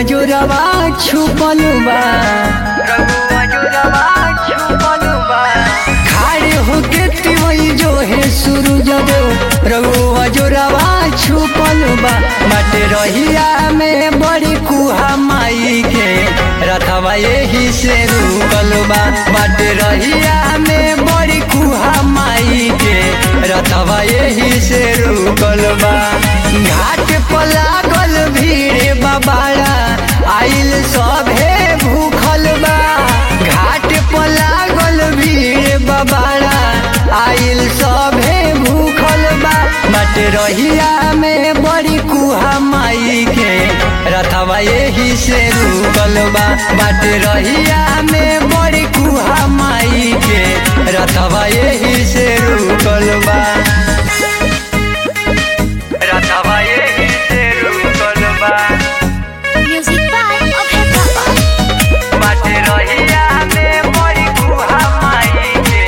जोरवा छुपल बा रघुआ जोरवा छुपल बा खाड़े होके तिवई जो है सूरज देव रघुआ जोरवा छुपल बा बाटे रहिया में बड़ी कुहा माई के रथवा यही से रुकल बा बाटे रहिया में बड़ी कुहा माई के रथवा यही से रुकल बा घाट पर लागल भीड़ बाबाड़ा आइल सभे भूखल बा घाट पर लागल भीड़ बाबाड़ा आइल सभे भूखल बा बट रहिया में बड़ी कुहा माई के रथवा यही से रुकल बा बट रहिया में बड़ी कुहा माई के रथवा यही से रुकल बा रथवा यही से रुकल बा Music by Abhay Baba. बाटे रहिया में बड़ी कुहा माई के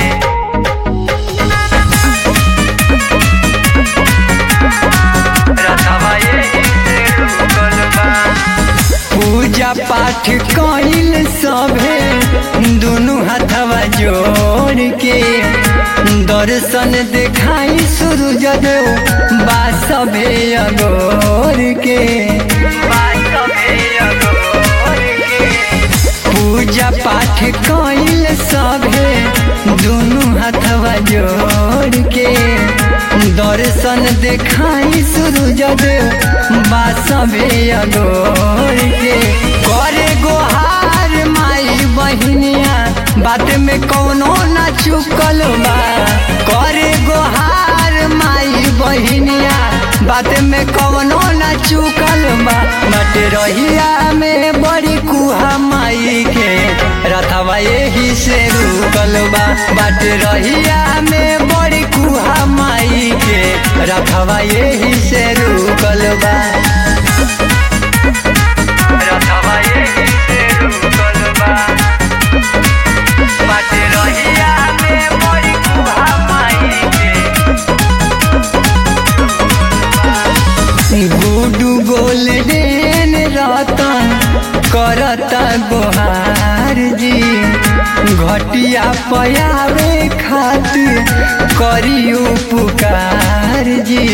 रथवा यही से रुकल बा पूजा पाठ कइल सभे दुनु हाथवा जोड़ के दर्शन देखाई सूरज देव बा सभे अगोर के बा सभे अगोर के पूजा पाठ कइल सभे दुनु हाथवा जोड़ के दर्शन देखाई सूरज देव बा सभे अगोर के करे गोहार माई बहिनिया बात में कौनो ना चुकल बा करे गोहार माई बहिनिया बात में कौनो ना चुकल बा बट रहिया में बड़ी कुहा माई के रथवा यही से रुकल बा बट रहिया में बड़ी कुहा माई के रथवा यही से रुकल बा रथवा यही से रुकल बा बट रहिया में बड़ी कुहा माई के गुडू गोल्डन रतन करता गोहार जी घटिया पयावे खातिर करियो पुकार जी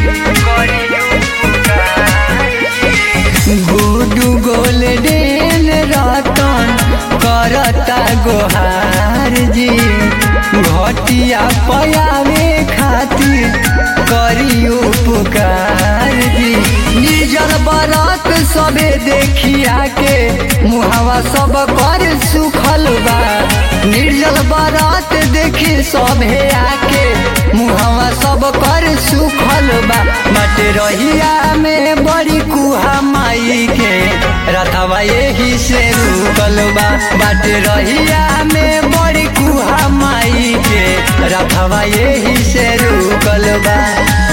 गुडू गोल्डन रतन करता गोहार जी घटिया पयावे खातिर करियो पुकार जी निजर बरत सबे देखिया के मुहावा सब कर सुखल बा निर्जल बरत देखी सभे आके मुहावा सब कर सुखल बा बट रहिया में बड़ी कुहा माई के रथवा यही से रुकल बा बट रहिया में बड़ी कुहा माई के रथवा यही से रुकल बा